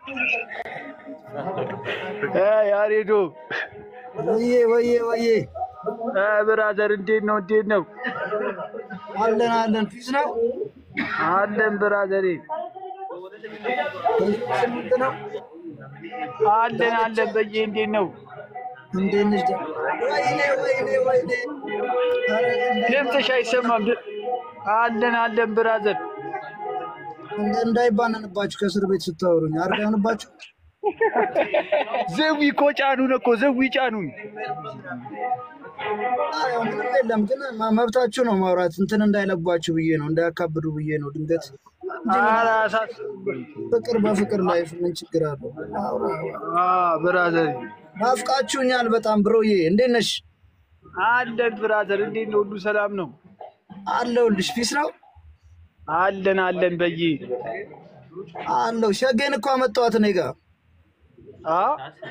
ያሬዶ ወዬ ወዬ ወዬ ብራዘር እንዴት ነው? እንዴት ነው? አለን አለን ፊስ ነው አለን ብራዘሬ ስምንት ነው አለን አለን። በየ እንዴት ነው? እንዴት ነሽ? ወይኔ ወይኔ ወይኔ ኧረ ድምፅሽ አይሰማም። ድ- አለን አለን ብራዘር እንደ እንዳይባነንባችሁ ከእስር ቤት ስታወሩኝ አርጋንባችሁ ዘዊ እኮ ጫኑን እኮ ዘዊ ጫኑን። ያው ምንም የለም ግን ማ- መብታችሁ ነው ማውራት እንትን እንዳይለባችሁ ብዬ ነው እንዳያካብዱ ብዬ ነው ድንገት ኧረ አሳስ- ፍቅር በፍቅር ላይፍ ምን ችግር አለው አውራ አውራ። አ ብራዘር ናፍቃችሁኛል በጣም ብሮዬ እንዴት ነሽ አለን ብራዘር እንዴት ነው? ሁሉ ሰላም ነው? አለሁልሽ ፊስ ነው አለን አለን በየ አለው ሸጌን እኮ አመጣኋት እኔ ጋር አ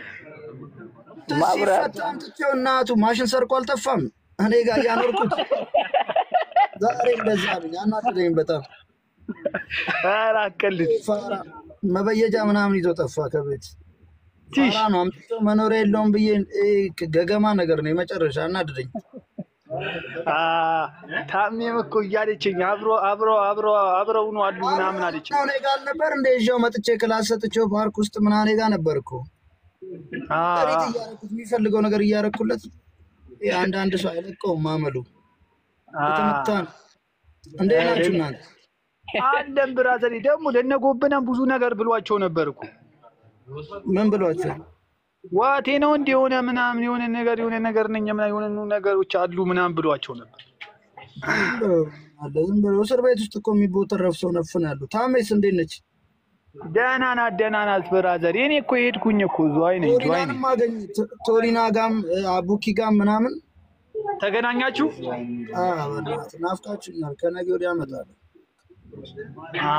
ሲፈታ አምጥቼው እናቱ ማሽን ሰርቆ አልጠፋም እኔ ጋር እያኖርኩት ዛሬ እንደዛ አሉኝ አናደደኝ በጣም ኧረ አትቀልድ። ፋራ መበየጃ ምናምን ይዞ ጠፋ ከቤት ቲሽ ፋራ ነው አምጥቼው መኖሪያ የለውም ብዬ እ፣ ገገማ ነገር ነው የመጨረሻ አናደደኝ አ ታሜም እኮ እያለችኝ አብሮ አብሮ አብሮ አብረው ነው አሉ ምናምን አለችኝ። እኔ ጋር አልነበር እንደ ይዤው መጥቼ ክላስ ሰጥቼው ፓርክ ውስጥ ምናምን እኔ ጋር ነበር እኮ አ ሪት እያደረኩት የሚፈልገው ነገር እያደረኩለት ይሄ አንዳንድ ሰው አይለቀውም ማመሉ አ የተመታ ነው እንዴት ናችሁ እናንተ አለን ብራዘር ደግሞ ለነጎብነን ብዙ ነገር ብሏቸው ነበር እኮ ምን ብሏቸው ዋቴ ነው እንደ የሆነ ምናምን የሆነ ነገር የሆነ ነገር ነኝ ምናምን የሆነ ነገሮች አሉ ምናምን ብሏቸው ነበር። ዝም ብሎ አለ ዝም ብሎ እስር ቤት ውስጥ እኮ የሚቦተረፍ ሰው ነፍን ያሉ ታሜስ እንዴት ነች ደህና ናት ደህና ናት ብራዘር። የኔ እኮ የሄድኩኝ እኮ ዝዋይ ነኝ ዝዋይ ነኝ። ቶሊናንም አገኝ ቶሊና ጋም እ፣ አቡኪ ጋም ምናምን ተገናኛችሁ? አ፣ በእናትህ ናፍቃችሁኛል ከነገ ወዲያ እመጣለሁ አ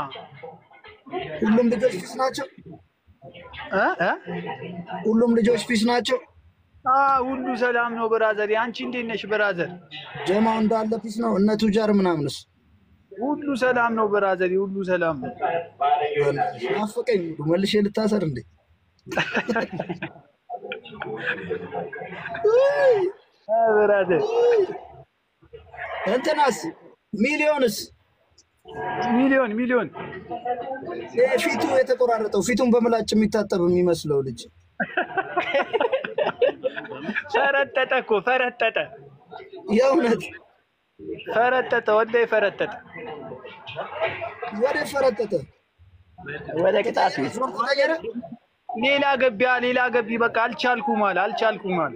ሁሉም ልጆች ፊስ ናቸው እ እ ሁሉም ልጆች ፊስ ናቸው አ ሁሉ ሰላም ነው ብራዘር። አንቺ እንዴት ነሽ ብራዘር? ጀማው እንዳለ ፊስ ነው እነ ቱጃር ምናምንስ ሁሉ ሰላም ነው ብራዘር። ሁሉ ሰላም ነው። በእናትህ ናፈቀኝ ሁሉ መልሼ ልታሰር እንዴ አ ብራዘር እንትናስ ሚሊዮንስ ሚሊዮን ሚሊዮን ይሄ ፊቱ የተቆራረጠው ፊቱን በምላጭ የሚታጠብ የሚመስለው ልጅ ፈረጠጠ እኮ ፈረጠጠ የእውነት ፈረጠጠ ወላሂ ፈረጠጠ። ወደ ፈረጠጠ ወደ ቅጣት ቤት ፎርም ተቀየረ ሌላ ገቢያ ሌላ ገቢ በቃ አልቻልኩም አለ አልቻልኩም አለ።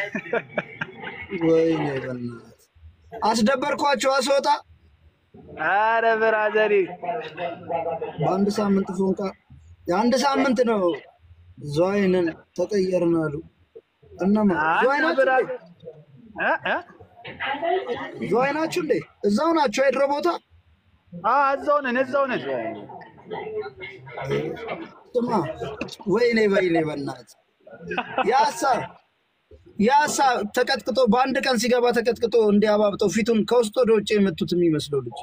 ወይኔ በእናትህ አስደበርኳቸው አስወጣ አረ ብራዘሬ በአንድ ሳምንት ፎንቃ የአንድ ሳምንት ነው ዝዋይንን ተቀየርን አሉ እነማ ዝዋይ አንተ ናችሁ እንዴ? ብራዘር እ እ ዝዋይ ናችሁ እንዴ እዛው ናቸው የድሮ ቦታ አ እዛው ነን እዛው ነን። ስማ ወይኔ ወይኔ በእናትህ ያሳ ያሳ ተቀጥቅጦ በአንድ ቀን ሲገባ ተቀጥቅጦ እንዲያባብጠው ፊቱን ከውስጥ ወደ ውጭ የመቱት የሚመስለው ልጅ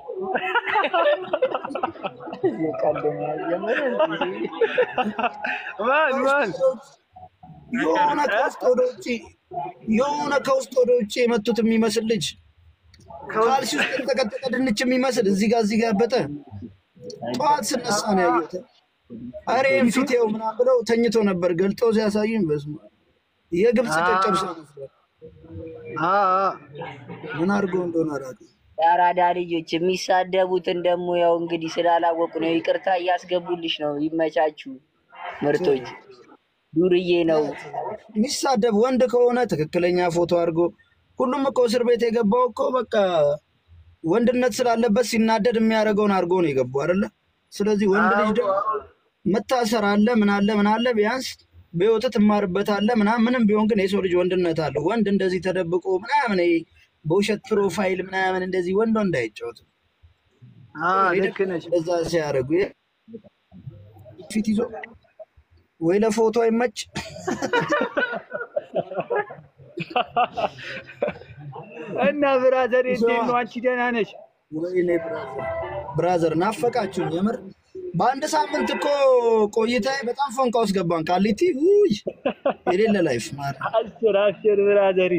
ማን ማን የሆነ ከውስጥ ወደ ውጭ የሆነ ከውስጥ ወደ ውጭ የመቱት የሚመስል ልጅ ካልሲ ውስጥ የተቀጠቀ ድንች የሚመስል እዚህ ጋር እዚህ ጋር ያበጠ ጠዋት ስነሳ ነው ያየሁት። አሬ ፊቴው ምናምን ብለው ተኝቶ ነበር ገልጦ ሲያሳዩኝ በስመ አብ የግብፅ ጨጨብሳ ነበር። አ አ ምን አድርገው እንደሆነ አላውቅም። የአራዳ ልጆች የሚሳደቡትን ደግሞ ያው እንግዲህ ስላላወቁ ነው። ይቅርታ እያስገቡልሽ ነው። ይመቻችሁ ምርጦች። ዱርዬ ነው። የሚሳደብ ወንድ ከሆነ ትክክለኛ ፎቶ አድርጎ ሁሉም እኮ እስር ቤት የገባው እኮ በቃ ወንድነት ስላለበት ሲናደድ የሚያደርገውን አድርጎ ነው የገባው አይደለ? ስለዚህ ወንድ ልጅ ደግሞ መታሰር አለ ምን አለ ምን አለ ቢያንስ በህይወት ትማርበታለ ምናምን ምንም ቢሆን ግን የሰው ልጅ ወንድነት አለው። ወንድ እንደዚህ ተደብቆ ምናምን ይሄ በውሸት ፕሮፋይል ምናምን እንደዚህ ወንድ ወንድ አይጫወትም። አ ልክ ነሽ። እንደዛ ሲያደርጉ ፊት ይዞ ወይ ለፎቶ አይመች እና ብራዘር እንዴት ነው? አንቺ ደህና ነሽ? ወይኔ ብራዘር ብራዘር ናፈቃችሁኝ የምር በአንድ ሳምንት እኮ ቆይታ በጣም ፎንቃ ውስጥ ገባን። ቃሊቲ ውይ የሌለ ላይፍ ማር አስር አስር ብራዘሪ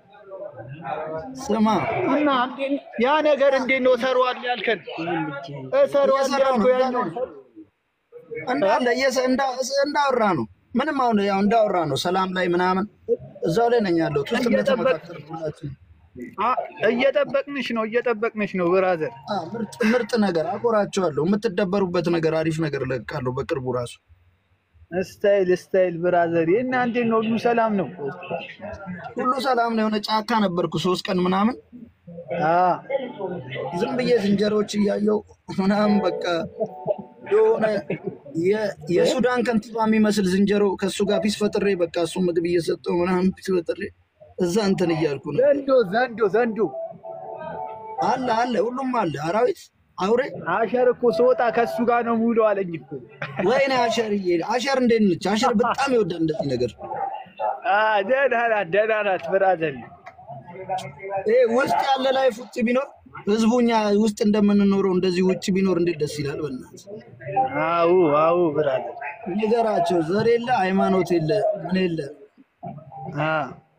ስማ እና እንዴ- ያ ነገር እንዴት ነው ሰሯል ያልከን? እሰሯል እየሰራሁ ያልኩ ነው ያኛው እንዳለ እየሰ- እንዳ- እንዳወራ ነው። ምንም አሁን ያው እንዳወራ ነው። ሰላም ላይ ምናምን እዛው ላይ ነኝ ያለሁት ውስጥ እየጠበቅ- እንደተመካከርኩላችሁ አ- እየጠበቅንሽ ነው እየጠበቅንሽ ነው ብራዘር። አ፣ ምርጥ ምርጥ ነገር አኮራቸዋለሁ። የምትደበሩበት ነገር አሪፍ ነገር እለቃለሁ በቅርቡ ራሱ ስታይል ስታይል ብራዘር እና እንዴት ነው ሁሉ ሰላም ነው? ሁሉ ሰላም ነው። የሆነ ጫካ ነበርኩ ሶስት ቀን ምናምን አ ዝም ብዬ ዝንጀሮች እያየው ምናምን በቃ የሆነ የ- የሱዳን ከንቲባ የሚመስል ዝንጀሮ ከእሱ ጋር ፒስ ፈጥሬ በቃ እሱ ምግብ እየሰጠው ምናምን ፒስ ፈጥሬ እዛ እንትን እያልኩ ነው። ዘንዶ ዘንዶ ዘንዶ አለ አለ ሁሉም አለ አራዊት አውሬ አሸር እኮ ስወጣ ከሱ ጋር ነው ሙሉ አለኝ እኮ። ወይኔ አሸርዬ አሸር እንዴት ነች? አሸር በጣም ይወዳል እንደዚህ ነገር። አ ደህና ናት ደህና ናት ብራዘር። ይሄ ውስጥ ያለ ላይፍ ውጭ ቢኖር ህዝቡ እኛ ውስጥ እንደምንኖረው እንደዚህ ውጭ ቢኖር እንዴት ደስ ይላል። በእናትህ አዎ አዎ ብራዘር። ንገራቸው። ዘር የለ ሃይማኖት የለ ምን የለ አ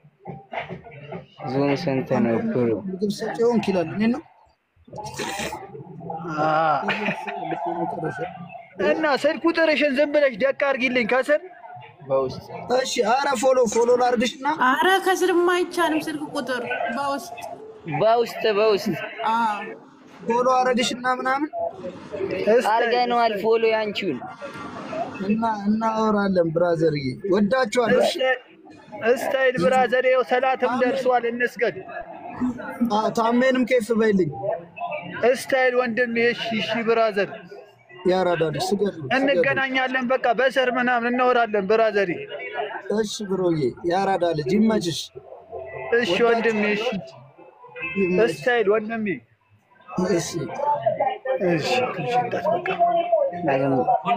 ዞን ስንት ነው ብሩ? ምግብ ሰጪ ሆንክ ይላል። እኔ ነው አ እና ስልክ ቁጥርሽን ዝም ብለሽ ደቅ አድርጊልኝ ከስር በውስጥ እሺ። አረ ፎሎ ፎሎ ላርግሽና አረ ከስርማ አይቻልም። ስልክ ቁጥር በውስጥ በውስጥ በውስጥ አዎ ፎሎ አረግሽና ምናምን አርገነዋል። ፎሎ ያንቺውን እና እናወራለን። ብራዘርዬ ወዳችኋለሁ። እሺ? ስታይል ብራዘር። ይኸው ሰላትም ደርሷል፣ እንስገድ። አ ታሜንም ኬፍ በይልኝ። ስታይል ወንድም። እሺ እሺ ብራዘር፣ ያራዳልሽ ስገድ ስገድ። እንገናኛለን። በቃ በሰር ምናምን እናወራለን ብራዘሪ። እሺ ብሮዬ፣ ያራዳ ልጅ ይመችሽ። እሺ ወንድሜ፣ እሺ ይመችሽ። ስታይል ወንድሜ። እሺ እሺ ክልሽጣት በቃ ዳግም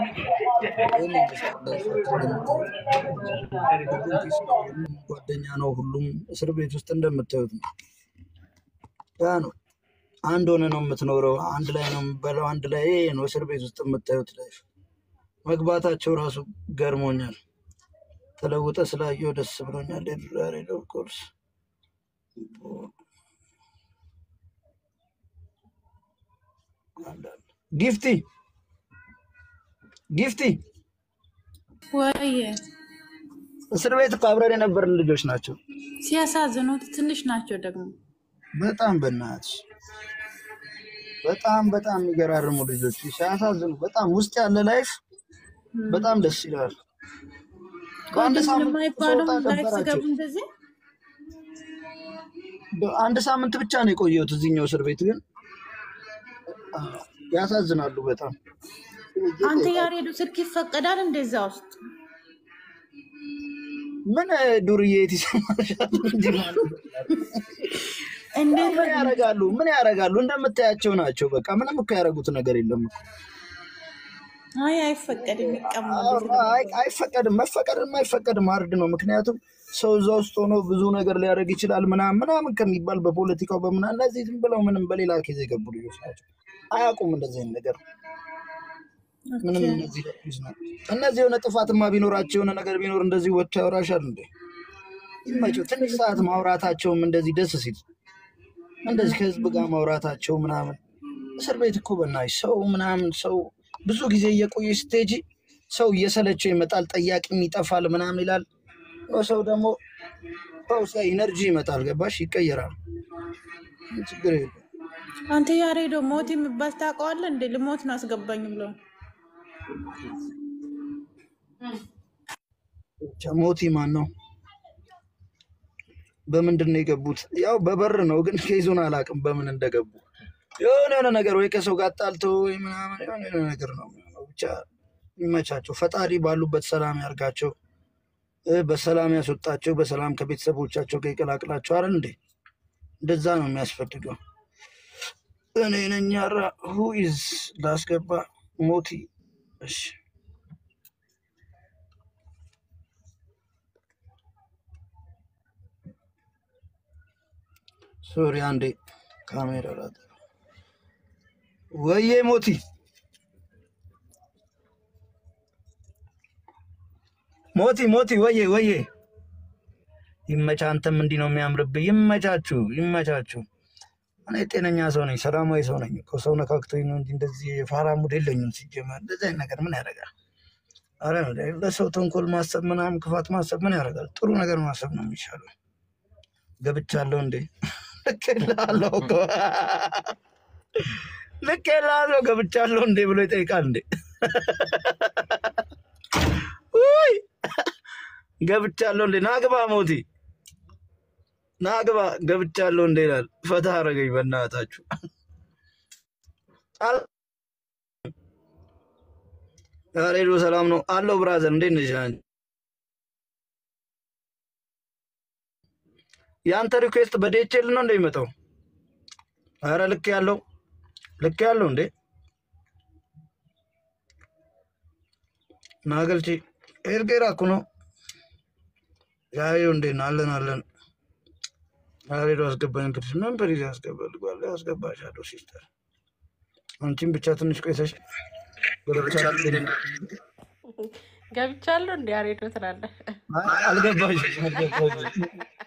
ጓደኛ ነው። ሁሉም እስር ቤት ውስጥ እንደምታዩት ነው። ያ ነው። አንድ ሆነ ነው የምትኖረው። አንድ ላይ ነው የምበላው። አንድ ላይ ይሄ ነው እስር ቤት ውስጥ የምታዩት ላይፍ። መግባታቸው ራሱ ገርሞኛል። ተለውጠ ስላየው ደስ ብሎኛል። ሬድ ኦፍ ኮርስ ጊፍቲ ጊፍቲ ወይ እስር ቤት እኮ አብረን የነበርን ልጆች ናቸው። ሲያሳዝኑት ትንሽ ናቸው ደግሞ በጣም በእናትሽ በጣም በጣም የሚገራርሙ ልጆች ሲያሳዝኑ፣ በጣም ውስጥ ያለ ላይፍ በጣም ደስ ይላል። በአንድ ወንድም ሳምንት የማይባሉም ስወጣ ላይፍ ደበራቸው። ስገቡ እንደዚህ አንድ ሳምንት ብቻ ነው የቆየሁት እዚህኛው እስር ቤት ግን አ፣ ያሳዝናሉ በጣም አንተ ያሬዱ ስልክ ይፈቀዳል እንደዛ ውስጥ ምን ዱርዬ የት ይሰማሻል? እንዲህ ማለት ነው። እንዴት ምን ያደርጋሉ? ምን ያደርጋሉ? እንደምታያቸው ናቸው። በቃ ምንም እኮ ያደረጉት ነገር የለም እኮ። አይ አይፈቀድም ይቀማሉ አይ አይፈቀድም። መፈቀድም አይፈቀድም አርድ ነው። ምክንያቱም ሰው እዛ ውስጥ ሆኖ ብዙ ነገር ሊያደርግ ይችላል ምናምን ምናምን ከሚባል በፖለቲካው በምና እነዚህ ዝም ብለው ምንም በሌላ ኬዝ የገቡ ልጆች ናቸው። አያውቁም እንደዚህ አይነት ነገር ምንም እነዚህ ልጆች ናቸው። እነዚህ የሆነ ጥፋትማ ቢኖራቸው የሆነ ነገር ቢኖር እንደዚህ ወጥቶ ያወራሻል እንዴ? ይመቸው። ትንሽ ሰዓት ማውራታቸውም እንደዚህ ደስ ሲል እንደዚህ ከህዝብ ጋር ማውራታቸው ምናምን እስር ቤት እኮ በናትሽ ሰው ምናምን ሰው ብዙ ጊዜ እየቆየ ስቴጂ ሰው እየሰለቸው ይመጣል፣ ጠያቂም ይጠፋል ምናምን ይላል። ሰው ደግሞ ሰው ሲያይ ኢነርጂ ይመጣል። ገባሽ? ይቀየራል። ችግር የለም። አንተ ያሬዶ ሞት የሚባል ታውቀዋለህ እንዴ? ልሞት ነው አስገባኝ ብሎ ብቻ ሞቲ ማን ነው? በምንድን ነው የገቡት? ያው በበር ነው፣ ግን ኬዙን አላውቅም በምን እንደገቡ። የሆነ የሆነ ነገር ወይ ከሰው ጋር ጣልተው ወይ ምናምን የሆነ የሆነ ነገር ነው የሚሆነው። ብቻ ይመቻቸው። ፈጣሪ ባሉበት ሰላም ያርጋቸው፣ እ በሰላም ያስወጣቸው፣ በሰላም ከቤተሰቦቻቸው ጋር ይቀላቅላቸው። አይደል እንዴ? እንደዛ ነው የሚያስፈልገው። እኔ ነኝ ያራ ሁኢዝ ላስገባ ሞቲ። እሺ ሶሪ አንዴ ካሜራ ላጠፋ። ወዬ ሞቲ ሞቲ ሞቲ ወዬ ወዬ ይመቻ። አንተም እንዲህ ነው የሚያምርብህ። ይመቻችሁ ይመቻችሁ። እኔ ጤነኛ ሰው ነኝ፣ ሰላማዊ ሰው ነኝ እኮ ሰው ነካክቶኝ ነው እንጂ እንደዚህ የፋራ ሙድ የለኝም። ሲጀመር እንደዚህ አይነት ነገር ምን ያደርጋል? አረ ለሰው ተንኮል ማሰብ ምናምን ክፋት ማሰብ ምን ያደርጋል? ጥሩ ነገር ማሰብ ነው የሚሻለው። ገብቻለሁ እንዴ? ልክ እልሃለሁ እኮ ልክ እልሃለሁ ገብቻለሁ እንዴ ብሎ ይጠይቃል እንዴ? ውይ ገብቻለሁ እንዴ? ናግባ ሞቲ ናግባ ገብቻለሁ እንዴ ይላል። ፈታ አረገኝ በእናታችሁ። አል- ያሬዶ ሰላም ነው አለው። ብራዘር እንዴት ነሽ? አንቺ? የአንተ ሪኩዌስት በዴቼል ነው እንደሚመጣው? አረ ልክ ያለው ልክ ያለው እንዴ ናገልቺ ኤርጌራ እኮ ነው ያዩ እንዴ ነው አለን አለን ያሬዶ አስገባኝ። እንግዲህ ምን ፕሪዝ ያስገባልጓል ያስገባሻለሁ ሲስተር። አንቺም ብቻ ትንሽ ቆይተሽ ገብቻለሁ እንዴ? ገብቻለሁ እንዲ ያሬዶ ትላለህ። አይ፣ አልገባሽም አልገባሽም።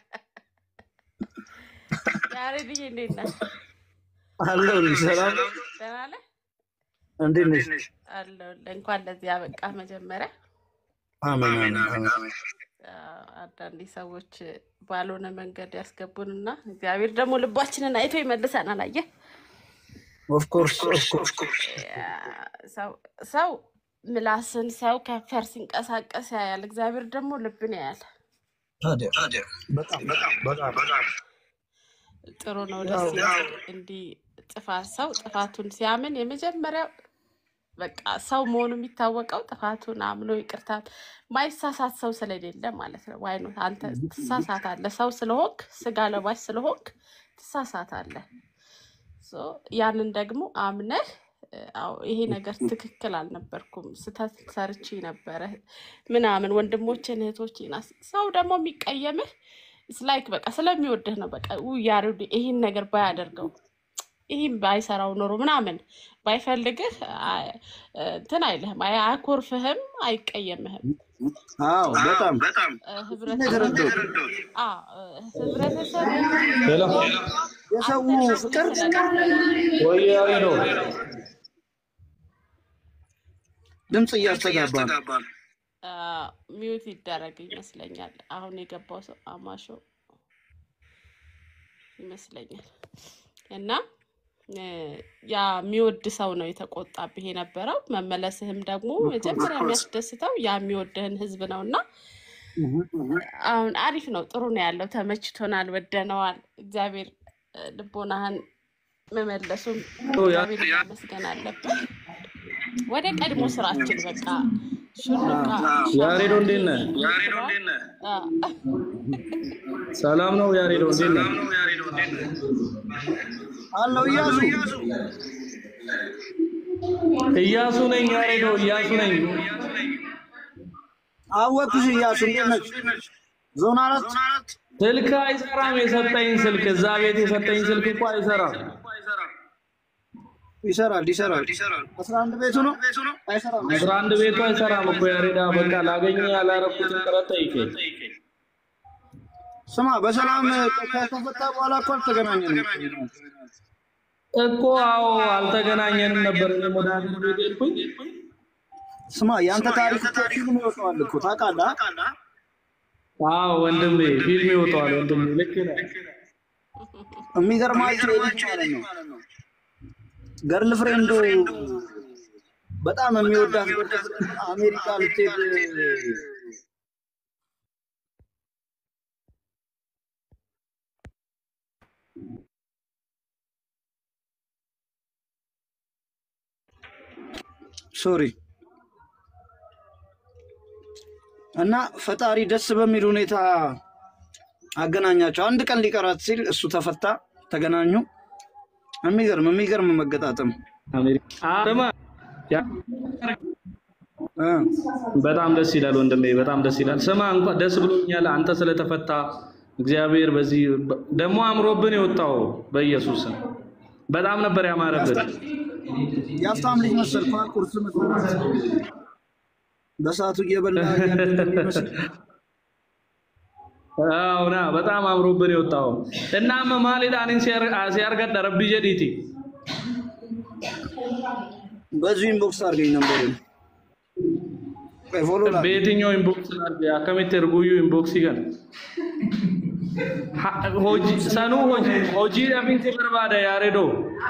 ያሬድዬ እንዴት ነህ? አለሁልሽ። ሰላም ደህና ነህ? እንዴት ነሽ? አለሁልህ። እንኳን ለዚህ ያበቃ መጀመሪያ አሜን አሜን አሜን። አንዳንዴ ሰዎች ባልሆነ መንገድ ያስገቡንና እግዚአብሔር ደግሞ ልባችንን አይቶ ይመልሰናል። አየህ ኦፍኮርስ ኦፍኮርስ ሰው- ሰው ምላስን ሰው ከንፈር ሲንቀሳቀስ ያያል፣ እግዚአብሔር ደግሞ ልብን ያያል። ታዲያ በጣም በጣም ጥሩ ነው፣ ደስ ይላል። እንዲህ ጥፋት ሰው ጥፋቱን ሲያምን የመጀመሪያው በቃ ሰው መሆኑ የሚታወቀው ጥፋቱን አምኖ ይቅርታ ማይሳሳት ሰው ስለሌለ ማለት ነው። ዋይ ነው አንተ ትሳሳታለህ። ሰው ስለሆንክ ስጋ ለባሽ ስለሆንክ ትሳሳታለህ። ሶ ያንን ደግሞ አምነህ እ፣ አዎ ይሄ ነገር ትክክል አልነበርኩም፣ ስተት ሰርቼ ነበረ ምናምን ወንድሞችን እህቶችን አስ- ሰው ደግሞ የሚቀየምህ ላይክ በቃ ስለሚወድህ ነው። በቃ ውይ ያሬድ ይህን ነገር ባያደርገው ይህም ባይሰራው ኖሮ ምናምን ባይፈልግህ አ- እንትን አይልህም፣ አይ- አያኮርፍህም፣ አይቀየምህም። አዎ በጣም እ፣ ህብረተሰብ አ፣ እ፣ ህብረተሰብ የሰው ፍቅር ወይ ያሬዶ ድምፅ እያስተጋባ ነው። አ፣ ሚዩት ይደረግ ይመስለኛል። አሁን የገባው ሰው አማሾ ይመስለኛል እና እ፣ ያ የሚወድ ሰው ነው የተቆጣብህ የነበረው። መመለስህም ደግሞ መጀመሪያ የሚያስደስተው ያ የሚወድህን ህዝብ ነው እና አሁን አሪፍ ነው፣ ጥሩ ነው ያለው። ተመችቶናል፣ ወደነዋል። እግዚአብሔር እ፣ ልቦናህን መመለሱም እግዚአብሔር ማመስገን አለብን። ወደ ቀድሞ ስራችን በቃ ሹሩቃ ያሬዶ እንዴት ነህ? አ፣ ሰላም ነው ያሬዶ እንዴት ነህ? አለው እያሱ እያሱ ነኝ ያሬዶ እያሱ ነኝ። አወኩሽ። እያሱ እንዴት ነች? ዞን አራት ስልክ አይሰራም። የሰጠኝ ስልክ እዛ ቤት የሰጠኝ ስልክ እኮ አይሰራም። ይሰራል ይሰራል። አስራ አንድ ቤቱ ነው አይሰራም። አስራ አንድ ቤቱ አይሰራም እኮ ያሬዳ። በቃ ላገኘ ያላረኩትን ጥረት ጠይቀኝ። ስማ በሰላም ከተፈታ በኋላ እኮ አልተገናኘንም እኮ አዎ፣ አልተገናኘንም ነበር። እኔም ወደ ሀገር ቤት ሄድኩኝ። ስማ የአንተ ታሪክ እኮ ፊልም ይወጣዋል እኮ ታውቃለህ? አዎ ወንድሜ፣ ፊልም ይወጣዋል ወንድሜ። ልክ ነህ። የሚገርማችሁ የልጅ ማለት ነው ገርል ፍሬንዱ በጣም የሚወዳት አሜሪካ ልትሄድ ሶሪ እና ፈጣሪ ደስ በሚል ሁኔታ አገናኛቸው። አንድ ቀን ሊቀራት ሲል እሱ ተፈታ፣ ተገናኙ። የሚገርም የሚገርም መገጣጠም አሜሪካ ስማ፣ ያ- እ በጣም ደስ ይላል ወንድሜ፣ በጣም ደስ ይላል። ስማ እንኳን ደስ ብሎኛል አንተ ስለተፈታ። እግዚአብሔር በዚህ ደግሞ አምሮብን የወጣው በኢየሱስ ስም በጣም ነበር ያማረብን። የሀብታም ልጅ መሰልኩ ቁርስ መስራት በሰዓቱ እየበላ እያደገ የሚመስል አውና በጣም አምሮብን የወጣው እና ማሊዳንን ሲያርገድ ረቢ ጀዲቲ በዚሁ ኢንቦክስ አድርገኝ ነበር ፎሎ ላድርግ። በየትኛው ኢንቦክስ ላድርግ? akkamitti erguyyuu inboxii kana Ha- hojii sanuu hojii hojii dhabiinsi barbaada yaaredoo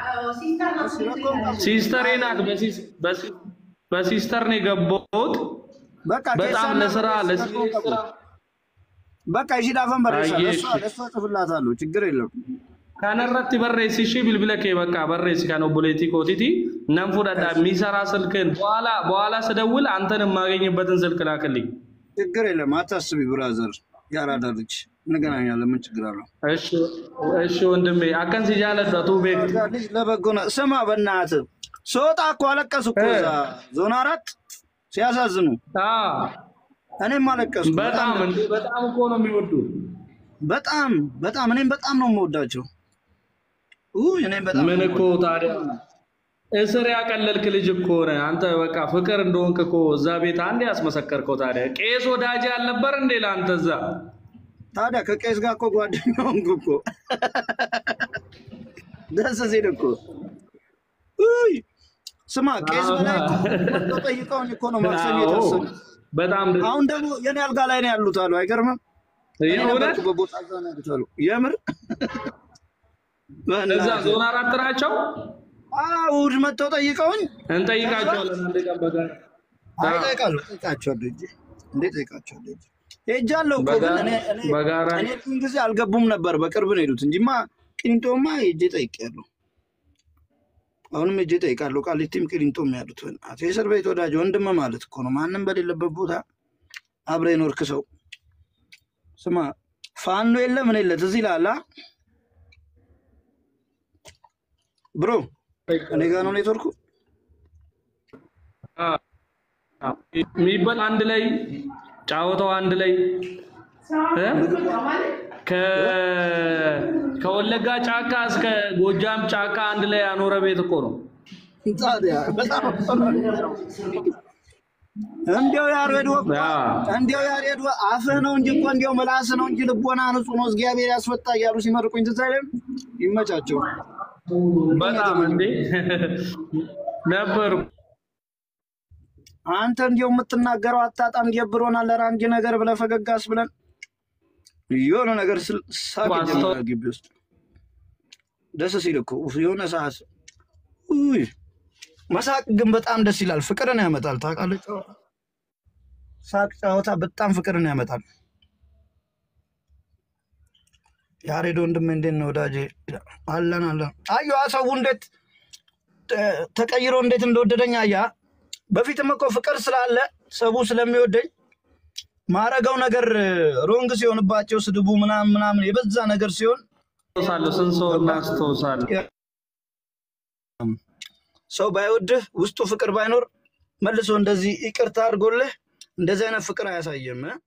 ሲስተሬ ናት በሲስ- በሲ- በሲስተር ነው የገባሁት በቃ በጣም ኬሳና ለስራ በሬሳ ለሲሪየስ ተቆሙ። ስራ በቃ ይሽዳፈን በሬሳ አየሽ። ለእሷ ለእሷ ጽፍላታለሁ ችግር የለም kanarratti barreessi ishee bilbila kee bakka barreessi kan obboleettii kootiiti nan fudhadha የሚሰራ ስልክን በኋላ በኋላ ስደውል አንተን የማገኝበትን ስልክ ላክልኝ ችግር የለም አታስቢ ብራዘር ያራዳ ልጅ እንገናኛለን ምን ችግር አለው እሺ እሺ ወንድሜ አከን ሲጃለደቱ ቤት ያራዳ ልጅ ለበጎ ነው ስማ በእናትህ ስወጣ እኮ አለቀሱ እኮ እዛ ዞን አራት ሲያሳዝኑ እኔም አለቀሱ በጣም እንዴ በጣም እኮ ነው የሚወዱ በጣም በጣም እኔም በጣም ነው የምወዳቸው ውይ እኔም በጣም ምን ነው እኮ ታዲያ እስር ያቀለልክ ልጅ እኮ ነህ አንተ። በቃ ፍቅር እንደሆንክ እኮ እዛ ቤት አንድ ያስመሰከርከው። ታዲያ ቄስ ወዳጅ አልነበር እንዴ ለአንተ እዛ? ታዲያ ከቄስ ጋር እኮ ጓደኛ ሆንኩ እኮ ደስ ሲል እኮ ውይ ስማ ቄስ በላይ እኮ መጥተው ጠይቀውኝ እኮ ነው ማክሰኞ የተወሰኑ በጣም ደስ አሁን ደግሞ የኔ አልጋ ላይ ነው ያሉት አሉ አይገርምም እኔ የእውነት ነበርኩበት ቦታ እዛ ነው ያሉት አሉ የምር እዛ በእናትህ። ዞን አራት ናቸው። አዎ እሑድ መጥተው ጠይቀውኝ እንጠይቃቸዋለን አንድ ቀን በጋራ አይ እጠይቃለሁ እጠይቃቸዋለሁ እንጂ እንዴት እጠይቃቸዋለሁ እንጂ ሄጃለሁ እኮ ግን እኔ እኔ በጋራ እኔ ብዙ ጊዜ አልገቡም ነበር በቅርብ ነው የሄዱት እንጂማ ቂሊንጦማ ሄጄ ጠይቄያለሁ አሁንም ሄጄ ጠይቃለሁ ቃሊቲም ቂሊንጦም ያሉት በእናትህ የእስር ቤት ወዳጅ ወንድም ማለት እኮ ነው ማንም በሌለበት ቦታ አብረ የኖርክ ሰው ስማ ፋኖ የለ ምን የለ ትዝ ይልሃል አ? ብሮ እኔ ጋ ነው ኔትወርኩ የሚበል አንድ ላይ ጫወታው አንድ ላይ እ? ከ- ከወለጋ ጫካ እስከ ጎጃም ጫካ አንድ ላይ ያኖረ ቤት እኮ ነው። ታዲያ በጣም እንዲያው ያሬድ ወ ያ እንዲያው ያሬድ ወ አፍህ ነው እንጂ እኮ እንዲያው ምላስ ነው እንጂ ልቦና ንጹህ ነው እግዚአብሔር ያስወጣ እያሉ ሲመርቁኝ ትዝ አይልም? ይመቻቸው። በጣም እንዴ ነበር አንተ እንዲያው የምትናገረው አታጣም ገብሮናል ለራንጅ ነገር ብለህ ፈገጋስ ብለን የሆነ ነገር ስል ሳቅ ጀመረ ግቢ ውስጥ ደስ ሲል እኮ ኡፍ፣ የሆነ ሰዓት ውይ መሳቅ ግን በጣም ደስ ይላል። ፍቅርን ያመጣል። ታውቃለህ፣ ጨዋታ ሳቅ፣ ጨዋታ በጣም ፍቅርን ያመጣል። ያሬድ ወንድሜ እንዴት ነው ወዳጄ? አለን አለን። አየዋ ሰው እንዴት ተ- ተቀይሮ እንዴት እንደወደደኝ አያ። በፊትም እኮ ፍቅር ስላለ ሰቡ ስለሚወደኝ ማረገው ነገር ሮንግ ሲሆንባቸው ስድቡ ምናምን ምናምን የበዛ ነገር ሲሆን አስታውሳለሁ። ስንት ሰው እናስታውሳለን። ሰው ባይወድህ ውስጡ ፍቅር ባይኖር መልሶ እንደዚህ ይቅርታ አድርጎልህ እንደዚህ አይነት ፍቅር አያሳየም። እ?